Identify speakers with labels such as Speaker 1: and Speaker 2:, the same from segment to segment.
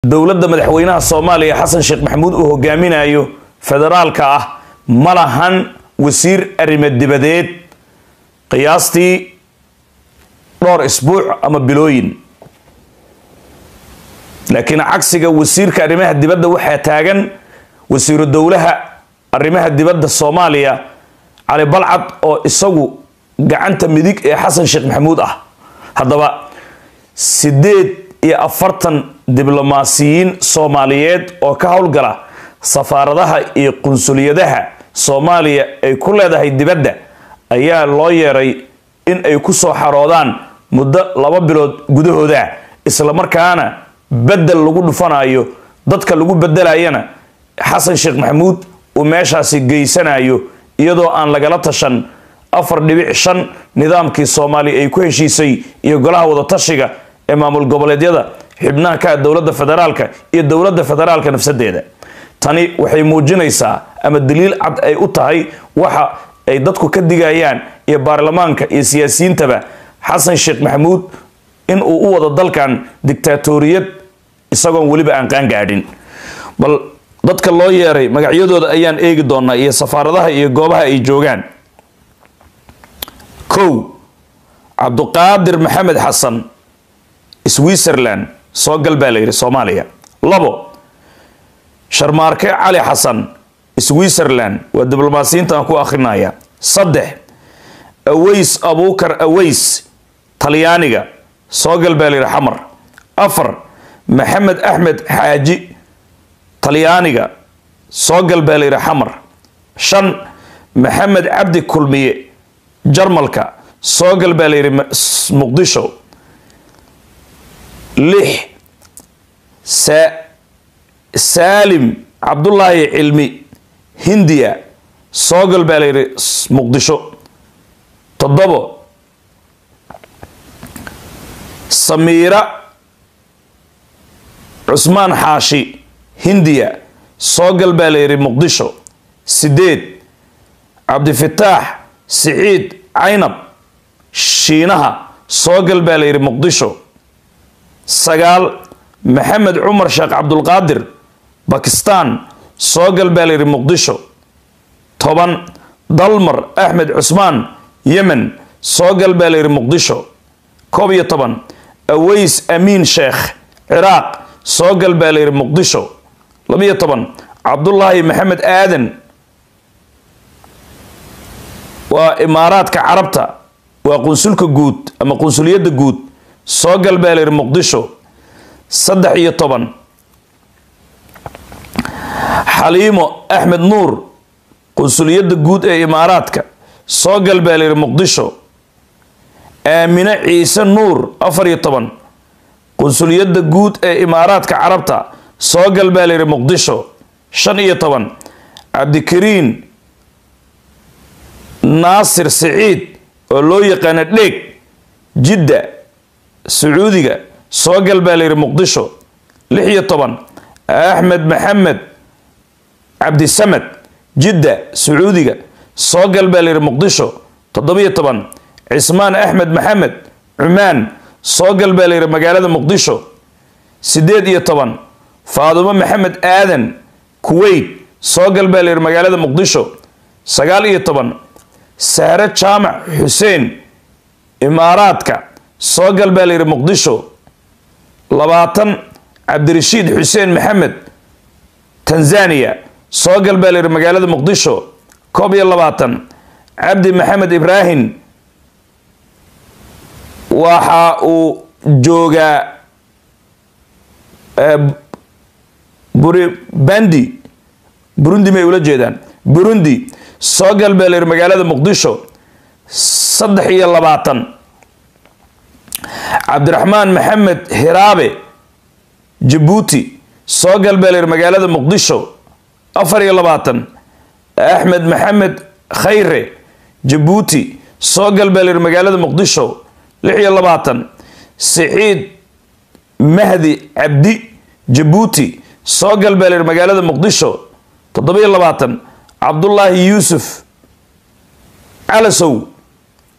Speaker 1: dowladda madaxweynaha soomaaliya xasan sheekh maxamuud uu hogaaminayo federaalka ah ma lahan wasiir arrimo dibadeed qiyaastii dhowr isbuuc ama bilooyin laakiin cagsiga wasiirka arrimaha dibadda waxaa taagan wasiiru dowlaha arrimaha dibadda soomaaliya cali balcad oo isagu gacanta midig ee xasan sheekh maxamuud ah haddaba sideed iyo afartan diblomaasiyiin soomaaliyeed oo ka howlgala safaaradaha iyo qunsuliyadaha soomaaliya ay ku leedahay dibadda ayaa loo yeeray in ay ku soo xaroodaan muddo laba bilood gudahooda islamarkaana bedel lagu dhufanayo dadka lagu bedelayana xasan sheekh maxamuud uu meeshaasi geysanayo iyadoo aan lagala tashan afar dhibic shan nidaamkii soomaaliya ay ku heshiisay iyo golaha wadatashiga ee maamul goboleedyada xibnaha ka dowladda federaalka iyo dowladda federaalka nafsadeeda tani waxay muujinaysaa ama daliil cad ay u tahay waxa ay dadku ka digayaan iyo baarlamaanka iyo siyaasiyiintaba xasan sheekh maxamuud in uu u wado dalkan dictaatoriyad isagoon weliba aan qaangaadhin bal dadka loo yeeray magacyadooda ayaan eegi doonaa iyo safaaradaha iyo goobaha ay joogaan kow cabduqaadir maxamed xasan switzerland soo gal baa la yidhi soomaaliya labo sharmaarke cali xasan switzerland waa diblomaasiyiinta aan ku akhrinaya saddex aways abuukar aways talyaaniga soo gal baa la yidhi xamar afar maxamed axmed xaaji talyaaniga soo gal baa la yidhi xamar shan maxamed cabdi kulmiye jarmalka soo gal baa la yidhi muqdisho lix saalim cabdullaahi cilmi hindiya soo gal baa la yidhi muqdisho toddobo samiira cusmaan xaashi hindiya soo gal baa la yidhi muqdisho sideed cabdifataax siciid caynab shiinaha soo gal baa la yidhi muqdisho sagaal maxamed cumar sheekh cabdulqaadir bakistan soo gal baa la yidhi muqdisho toban dalmar axmed cusmaan yemen soo gal baa la yidhi muqdisho koob iyo toban aways amiin sheekh ciraaq soo gal baa la yidhi muqdisho labiyo toban cabdullaahi maxamed aadan waa imaaraadka carabta waa qunsulka guud ama qunsuliyadda guud soo gal baa la yidhi muqdisho saddex iyo toban xaliimo axmed nuur qunsuliyadda guud ee imaaraadka soo gal baa la yidhi muqdisho aamine ciise nuur afar iyo toban qunsuliyadda guud ee imaaraadka carabta soo gal baa la yidhi muqdisho shan iyo toban cabdikariin naasir siciid oo loo yaqaano dheeg jidda sacuudiga soo gal baa la yidhi muqdisho lix iyo toban axmed maxamed cabdisamed jidda sacuudiga soo gal baa la yidhi muqdisho toddobiyo toban cismaan axmed maxamed cumaan soo gal baa la yidhi magaalada muqdisho siddeed iyo toban faadumo maxamed aadan kuweyt soo gal baa la yidhi magaalada muqdisho sagaal iyo toban sahre jaamac xuseen imaaraadka soo gal baa la yidhi muqdisho labaatan cabdirashiid xuseen maxamed tanzania soo gal baa la yidhi magaalada muqdisho koob iyo labaatan cabdi maxamed ibraahim waxa uu joogaa buribandi burundi may ula jeedaan burundi soo gal baa la yidhi magaalada muqdisho saddex iyo labaatan cabdiraxmaan maxamed hiraabe jabuuti soo gal baa la yidhi magaalada muqdisho afar iyo labaatan axmed maxamed khayre jabuuti soo gal baa la yidhi magaalada muqdisho lix iyo labaatan siciid mahdi cabdi jabuuti soo gal baa la yidhi magaalada muqdisho toddoba-iyo labaatan cabdullaahi yuusuf calasow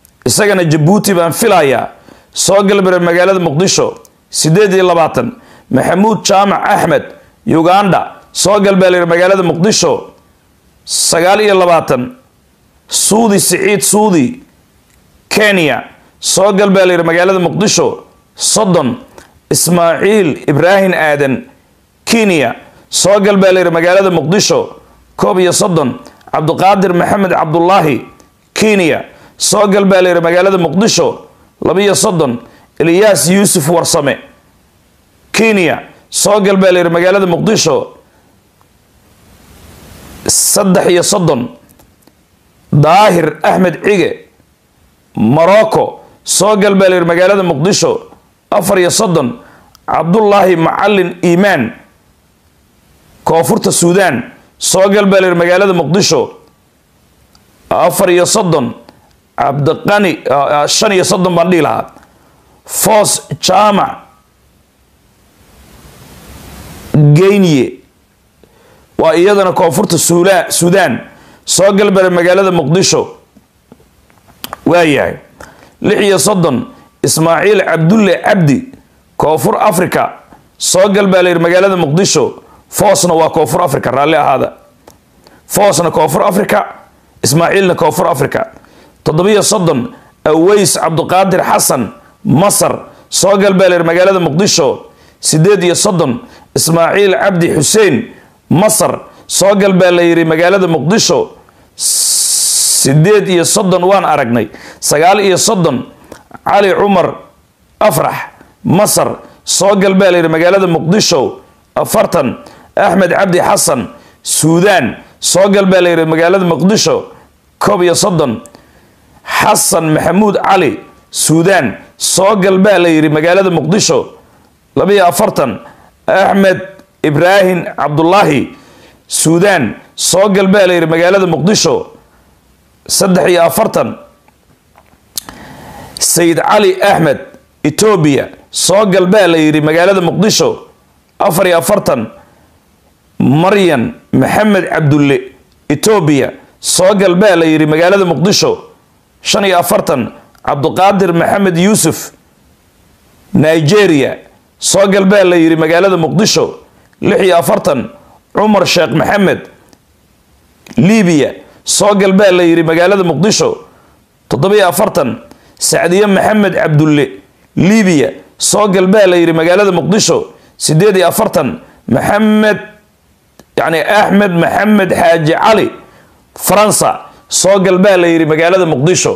Speaker 1: isagana jabuuti baan filayaa soo galbare magaalada muqdisho siddeed iyo labaatan maxamuud jaamac axmed uganda soo gal baa layidhi magaalada muqdisho sagaal iyo labaatan suudi siciid suudi kenya soo gal baa layidhi magaalada muqdisho soddon ismaaciil ibraahim aadan kenya soo gal baa layidhi magaalada muqdisho koob iyo soddon cabdiqaadir maxamed cabdulaahi kenya soo gal baa layidhi magaalada muqdisho labiyo soddon eliyaas yuusuf warsame kenya soo gal baa layidhi magaalada muqdisho saddex iyo soddon daahir axmed cige morocco soo gal baa layidhi magaalada muqdisho afar iyo soddon cabdullaahi macalin iimaan koonfurta suudaan soo gal baa layidhi magaalada muqdisho afar iyo soddon cabdiqani shan iyo soddon baan dhihi lahaa foos jaamac geynye waa iyadana koonfurta suula suudaan soo galbara magaalada muqdisho waayahay lix iyo soddon ismaaciil cabdulle cabdi koonfur africa soo gal baa layidhi magaalada muqdisho foosna waa koonfur africa raalli ahaada foosna koonfur africa ismaaciilna koonfur africa toddobiyo soddon aweys cabdiqaadir xasan masar soo gal baa layidhi magaalada muqdisho sideed iyo soddon ismaaciil cabdi xuseen masar soo gal baa la yidhi magaalada muqdisho sideed iyo soddon waan aragnay sagaal iyo soddon cali cumar afrax masar soo gal baa la yidhi magaalada muqdisho afartan axmed cabdi xasan suudaan soo gal baa la yidhi magaalada muqdisho koob iyo soddon xasan maxamuud cali suudaan soo gal baa la yidhi magaalada muqdisho labiyo afartan axmed ibraahim cabdulaahi suudaan soo gal baa la yidhi magaalada muqdisho saddex iyo afartan sayid cali axmed etoobiya soo gal baa la yidhi magaalada muqdisho afar iyo afartan maryan maxamed cabdulle etoobiya soo gal baa la yidhi magaalada muqdisho shan iyo afartan cabdiqaadir maxamed yuusuf nigeria soo gal baa la yidhi magaalada muqdisho lix iyo afartan cumar sheekh maxamed libiya soo gal baa la yidhi magaalada muqdisho toddobiyo afartan sacdiye maxamed cabdulle libiya soo gal baa la yidhi magaalada muqdisho sideed iyo afartan maxamed yani axmed maxamed xaaji cali faransa soo gal baa la yidhi magaalada muqdisho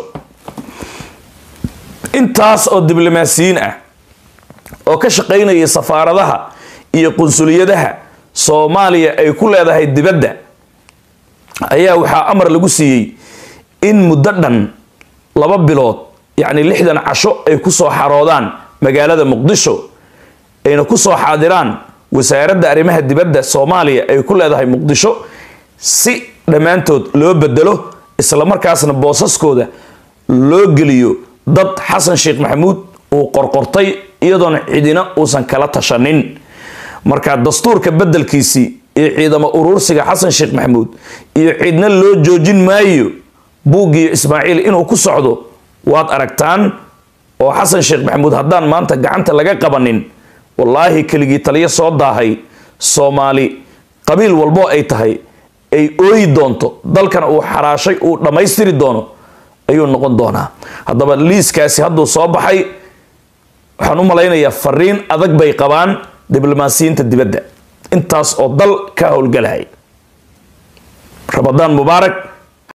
Speaker 1: intaas oo diblomaasiyiin ah oo ka shaqaynaya safaaradaha iyo qunsuliyadaha soomaaliya ay ku leedahay dibadda ayaa waxaa amar lagu siiyey in muddo dhan laba bilood yacni lixdan casho ay ku soo xaroodaan magaalada muqdisho ayna ku soo xaadiraan wasaaradda arrimaha dibadda soomaaliya ay ku leedahay muqdisho si dhammaantood loo bedelo islamarkaasna boosaskooda loo geliyo dad xasan sheekh maxamuud uu qorqortay iyadoona cidina uusan kala tashanin marka dastuurka bedelkiisii iyo ciidamo uruursiga xasan sheekh maxamuud iyo cidna loo joojin maayo buuggiyo ismaaciil inuu ku socdo waad aragtaan oo xasan sheekh maxamuud haddaan maanta gacanta laga qabanin wallaahi keligii taliyo soo daahay soomaali qabiil walbo ay tahay ay ooyi doonto dalkana uu xaraashay uu dhammaystiri doono ayuu noqon doonaa haddaba liiskaasi hadduu soo baxay waxaan u malaynayaa fariin adag bay qabaan diblomaasiyiinta dibadda intaas oo dal ka howlgalahay ramadaan mubaarak